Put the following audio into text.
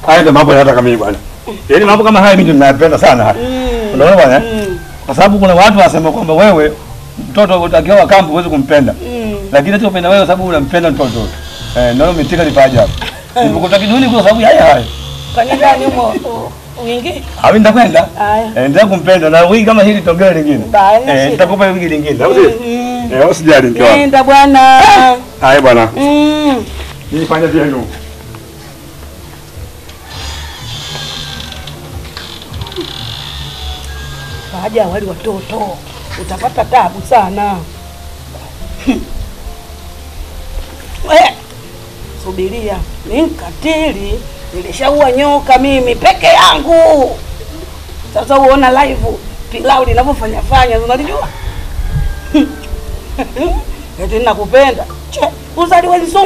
Haya ndio mambo yanataka mimi bwana. Yaani mambo kama haya mimi ninayapenda sana haya. Mm. Unaona bwana? eh? Mm. Kwa sababu kuna watu wanasema kwamba wewe mtoto utakiwa kambi huwezi kumpenda. Mm. Lakini tu upenda wewe sababu unampenda mtoto. Eh, ndio umetika lipaja hapo. Nimekuta kiduni kwa sababu haya haya. Kwani ndani humo wingi? Hawi nitakwenda. Haya. Eh, ndio kumpenda na wiki kama hili tongea lingine. Baya, Eh, shida. nitakupa wiki lingine. Au sio? Mm. Eh, usijali mke wangu. Nenda bwana. Haya bwana. Mm. Nifanye vyenu. Waja wali watoto utapata tabu sana. Eh, subiria, ni mkatili, nilishaua nyoka mimi peke yangu. Sasa uona live pilau linavyofanya fanya, unalijua eti nakupenda. Che, uzaliwe nzungu